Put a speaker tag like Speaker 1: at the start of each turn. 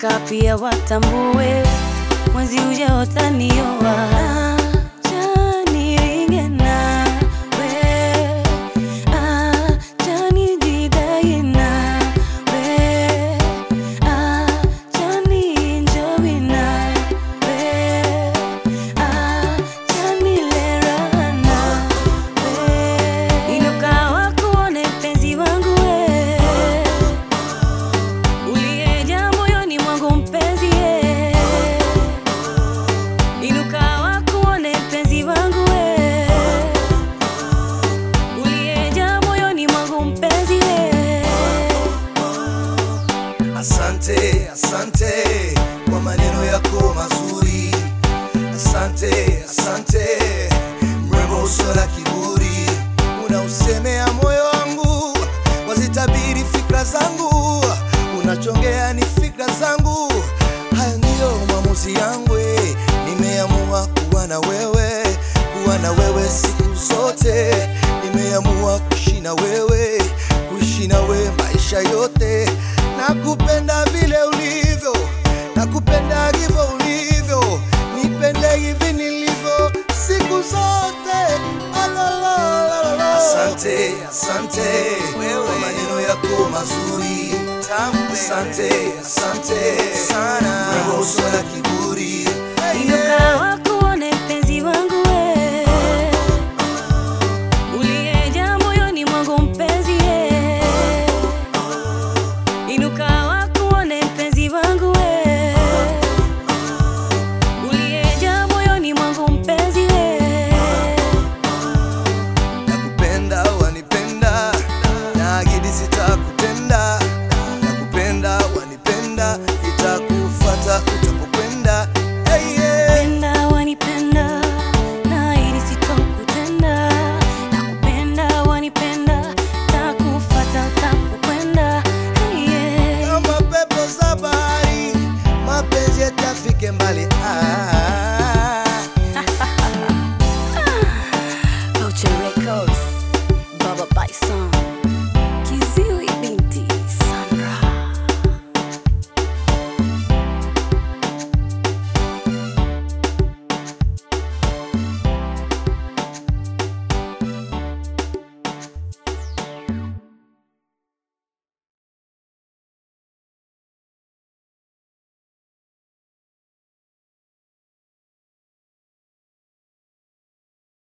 Speaker 1: nataka pia watambue mwenzi uje utanioa. Acha niringe nawe, acha nijidai nawe, acha nienjoy nawe, acha nile raha nawe. Inuka wakuone mpenzi wangu we uliyejaa moyoni mwangu mpenzi ye. Inuka wakuone mpenzi wangu we uliyejaa moyoni mwangu mpenzi ye.
Speaker 2: Asante, asante kwa maneno yako mazuri. Asante, asante mrembo, usio na kiburi, unausemea moyo wangu, wazitabiri fikra zangu, unachongea ni fikra zangu. Haya ndiyo maamuzi yangu, eh. nimeamua kuwa na wewe, kuwa na wewe siku zote, nimeamua kuishi na wewe, kuishi na wewe maisha yote. Nakupenda vile ulivyo, nakupenda hivyo ulivyo, nipende hivi nilivyo siku zote. Alalala. Asante, asante kwa maneno yako mazuri. Asante, asante sana, mrembo usio na kiburi,